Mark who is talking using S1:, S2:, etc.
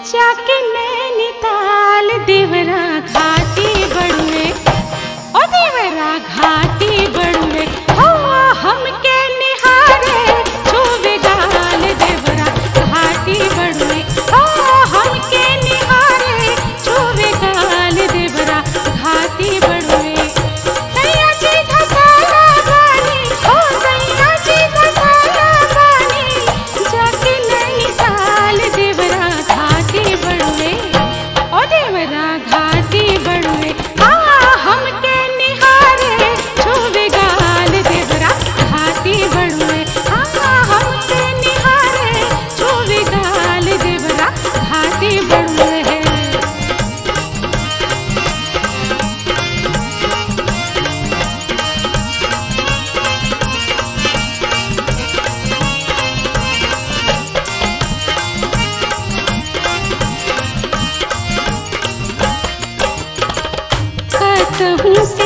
S1: जाके नैनीताल देवरा घाटी बड़ुए ओ देवरा घाटी बड़ुए हो हमके निहारे छुवे गाल देवरा घाटी बड़ुए हो हमके निहारे छुवे गाल देवरा घाटी बड़ुए सैया जी घसाला बानी ओ सैया जी घसाला बानी जाके नैनीताल देवरा घाटी बड़ुए ओ देवरा घाटी बड़ुए आ हमके निहारे छुवे गाल देवरा घाटी बड़ुए आ हमके निहारे छुवे गाल देवरा घाटी बड़ुए है कहूँ